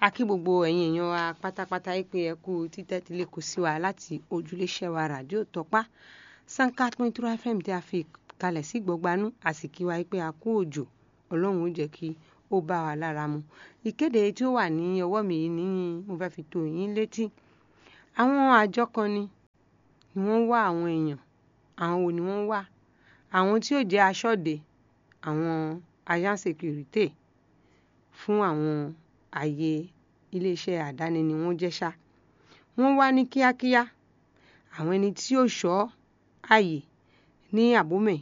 a kí gbogbo ẹ̀yin èèyàn wa pátápátá yìí pé ẹ kú títẹ́tílé kò sí wa láti ojúléṣẹ́ wa ràdíò tọ́pá sankat point two fm tí a fi kalẹ̀ sí gbọ̀gbanú a sì kí wa yìí pé a kú òjò ọlọ́run ó jẹ́ kí ó bá wa lára mu ìkéde tí ó wà ní ọwọ́ mi yìí ní mo fẹ́ fi tó yín létí àwọn àjọ kan ni ni wọ́n ń wá àwọn èèyàn àwọn wo ni wọ́n ń wá àwọn tí ó jẹ́ aṣọ́de àwọn agent sécurité fún àwọn ààyè iléeṣẹ́ àdáni ni wọ́n jẹ́ ṣá wọ́n wá ní kíákíá àwọn ẹni tí ó ṣọ́ ààyè ní àbómẹ̀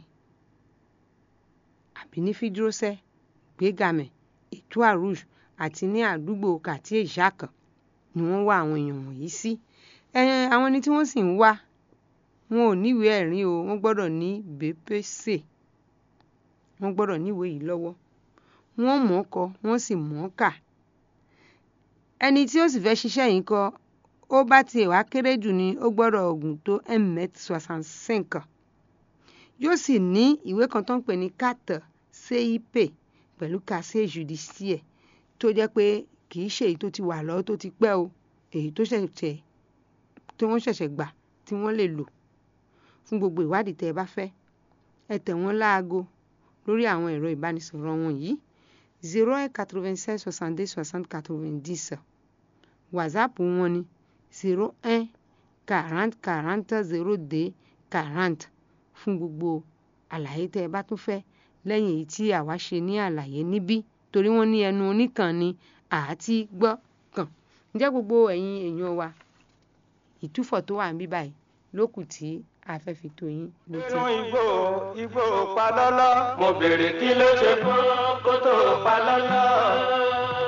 àbí ní fídírọ́sẹ́ gbégamẹ̀ ètò àrùj àti ní àdúgbò kàtí ìṣàkàn ni wọ́n wá àwọn èèyàn wọ̀nyí sí àwọn ẹni tí wọ́n sì ń wá wọn ò níwèé ẹ̀rí o wọ́n gbọ́dọ̀ ní bpc wọ́n gbọ́dọ̀ níwèé yìí lọ́wọ́ wọ́n mọ̀ ọ́ kọ wọ́n sì mọ̀ ọ́ kà ẹni tí ó sì fẹ́ ṣiṣẹ́ yìí kọ ó bá tiẹ̀ wá kéré jù ni ó gbọ́dọ̀ ọ̀gùn tó mmet soixante cinq yóò sì ní ìwé kan tó ń pè ní carte cip pẹ̀lú casier judiciaire tó jẹ́ pé kì í ṣe èyí tó ti wà lọ́wọ́ tó ti pẹ́ o èyí tó ṣẹ̀ṣẹ̀ tí wọ́n ṣẹ̀ṣẹ̀ gbà tí wọ́n lè lò fún gbogbo ìwádìí tẹ́ ẹ bá fẹ́ ẹ tẹ̀ wọ́n láago lórí àwọn ẹ̀rọ ìbánisọ̀rọ̀ wọn yìí zero un quatre-vingt-seize soixante-deux soixante quatre-vingt-dix whatsapp wọn ni zero un quarante quarante zero deux quarante fún gbogbo àlàyé tẹ́ ẹ bá tún fẹ́ lẹ́yìn èyí tí àwa ṣe ní àlàyé níbí torí wọ́n ní ẹnu oníkan ni àti gbọ́ kàn ǹjẹ́ gbogbo ẹ̀yin èèyàn wa ìtúfọ̀ tó wà níbí báyìí lókù tí a fẹ́ fi tó yín létí. irun igbó igbó palọ́lọ́ mo béèrè kí ló ṣe fún kó tó palọ́lọ́.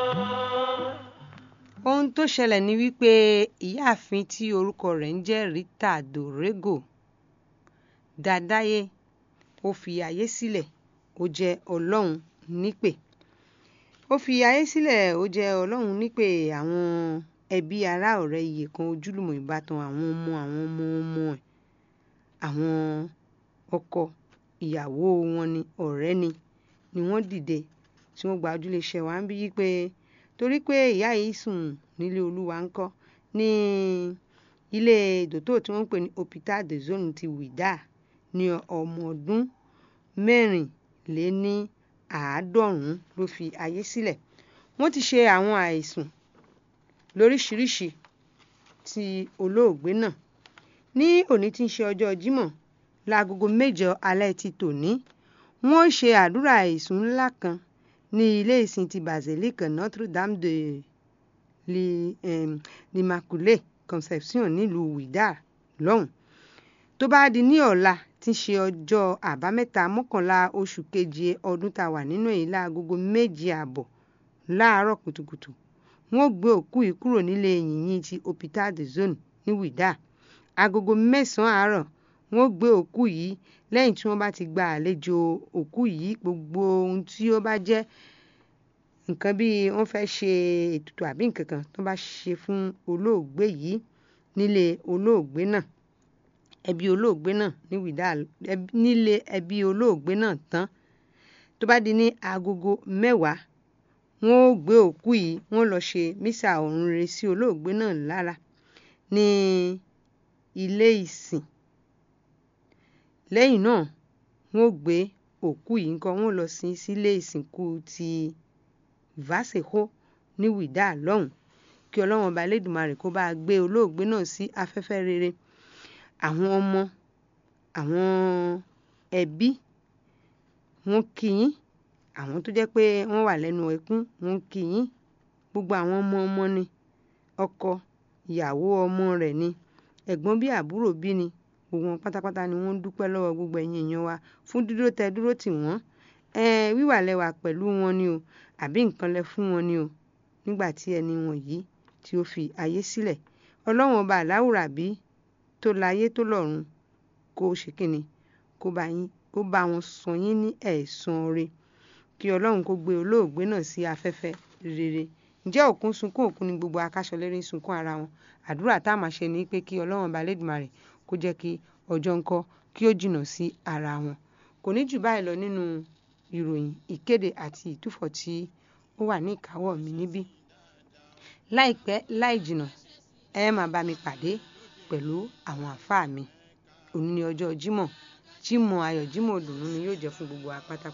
ohun tó ṣẹlẹ̀ ni wípé ìyáàfin tí orúkọ rẹ̀ ń jẹ́ rita dorego dàdáyé ó fi ayé sílẹ̀ ó jẹ́ ọlọ́run nípè ó fi ayé sílẹ̀ ó jẹ́ ọlọ́run nípè àwọn ẹbí ará ọ̀rẹ́ iye kan ojúlùmọ̀ ìbátan àwọn ọmọ àwọn ọmọ ọmọ ẹ̀ àwọn ọkọ ìyàwó wọn ni ọ̀rẹ́ ni ni wọ́n dìde tí wọ́n gba ojúlé iṣẹ́ wa ń bí yí pé torí pé ìyá yìí sùn nílé olúwa ń kọ́ ní ilé dòtò tí wọ́n ń pè ní hopital de zone ti wìdá ní ọmọ ọdún mẹ́rìnléní àádọ́rùn-ún ló fi ayé sílẹ̀ wọ́n ti ṣe àwọn àìsùn lóríṣiríṣi ti olóògbé náà ní òní tí ń ṣe ọjọ́ jímọ̀ láagogo mẹ́jọ alẹ́ ti tòní wọ́n ṣe àdúrà àìsùn ńlá kan ní ilé ìsìn ti basilique notre dame de l'immaculée conception nílùú wìdá lọ́hùn tó bá di ní ọ̀la tí ń ṣe ọjọ́ àbámẹ́ta mọ́kànlá oṣù keje ọdún tá a wà nínú èyí láagogo méje ààbọ̀ láàárọ̀ kùtùkùtù wọ́n gbé òkú yìí kúrò nílé yìnyín ti hopital de zone ní wìdá agogo mẹ́sàn-án àárọ̀ wọ́n gbé òkú yìí lẹ́yìn tí wọ́n bá ti gba àlejò òkú yìí gbogbo ohun tí ó bá jẹ́ nǹkan bí wọ́n fẹ́ ṣe ètùtù àbí nǹkan kan tó bá ṣe fún olóògbé yìí nílé olóògbé náà ẹbí olóògbé náà ní wìdá nílé ẹbí olóògbé náà tán tó bá di ní agogo mẹ́wàá wọ́n ó gbé òkú yìí wọ́n lọ ṣe mísà ọ̀run rere sí olóògbé náà lára ní ilé ìsìn lẹ́yìn náà wọ́n gbé òkú yìí nǹkan wọ́n lọ sin sílé ìsìnkú ti ìvásẹ̀kó ní wìdá lọ́hùn kí ọlọ́run ọba elédùnmarè kó bá gbé olóògbé náà sí afẹ́fẹ́ rere àwọn ọmọ àwọn ẹbí wọ́n kí yín àwọn tó jẹ́ pé wọ́n wà lẹ́nu ẹkún wọ́n kí yín gbogbo àwọn ọmọ ọmọ ni ọkọ ìyàwó ọmọ rẹ̀ ni ẹ̀gbọ́n bí àbúrò bí ni gbogbo wọn pátápátá ni wọ́n ń dúpẹ́ lọ́wọ́ gbogbo ẹ̀yin èèyàn wa fún dúró tẹ dúró tì wọ́n wíwà lẹ́wà pẹ̀lú wọn ni o àbí nǹkan lẹ fún wọn ni o nígbà tí ẹni wọn yìí tí ó fi ayé sílẹ̀ ọlọ́run ọba àláwùrà bí tó láyé tó lọ́run kó ṣe kíni kó bá yín kó bá wọn san yín ní ẹ̀san rẹ̀ kí ọlọ́run kó gbé olóògbé náà sí afẹ́fẹ́ rere ǹjẹ́ òkun sunkún òkun ni gbogbo akáṣọlérí ń sunkún ara wọn àdúrà tá a máa ṣe ni pé kí ọlọ́run ọba lẹ́dùnmarè kó jẹ́ kí ọjọ́ ńkọ́ kí ó jìnnà sí ara wọn kò ní jù báyìí lọ nínú ìròyìn ìkéde àti ìtúfọ̀ tí ó wà ní ìkáwọ́ mi níbí láìpẹ́ láì jìnnà ẹ máa bá mi pàdé pẹ̀lú àwọn àfáà mi òní ní ọjọ́ jímọ̀ jímọ̀ ayọ̀ jímọ̀ òdùnnú ni yóò jẹ́ fún gbogbo wa pátápátá.